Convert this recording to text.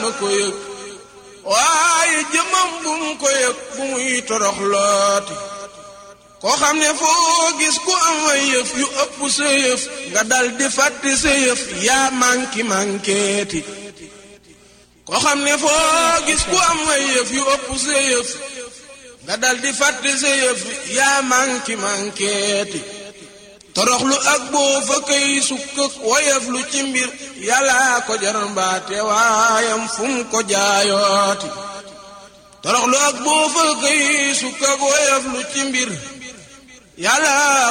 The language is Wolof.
ko yëg waaye jëmam bu mu ko yëg bu muy torox looti koo xam ne foo gis ku am ay yëf yu ëpp sa yëf nga dal di fàtte sa yëf yaa manki mankeeti koo xam ne foo gis ku am ay yëf yu ëpp sa yëf nga dal di fàtte sa yëf yaa manki mankeeti toroxlu ak boo fa kay sukkëk woyef lu ci mbir yàlla ko jar mbaate waayam fu mu ko jaayooti toroxlu ak boo fa kay sukkëk woyef lu ci mbir yàlla